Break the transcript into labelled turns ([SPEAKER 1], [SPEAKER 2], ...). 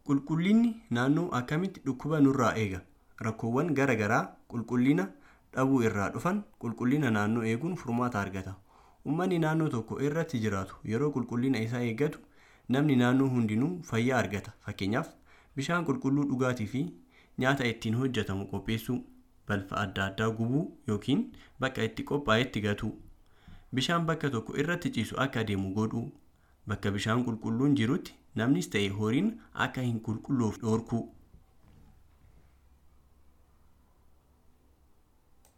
[SPEAKER 1] Qulqullinni naannoo akkamitti dhukkuba nurraa eega? Rakkoowwan garaa garaa qulqullina dhabuu irraa dhufan qulqullina naannoo eeguun furmaata argata. Uummanni naannoo tokko irratti jiraatu yeroo qulqullina isaa eeggatu namni naannoo hundinuu fayyaa argata. Fakkeenyaaf bishaan qulqulluu dhugaatii fi nyaata ittiin hojjetamu qopheessuu, balfa adda addaa gubuu yookiin bakka itti qophaa'etti gatuu, bishaan bakka tokko irratti ciisu akka adeemu godhuu, bakka bishaan qulqulluun jirutti namnis ta'e horiin akka hin qulqulloofne dhorkuu.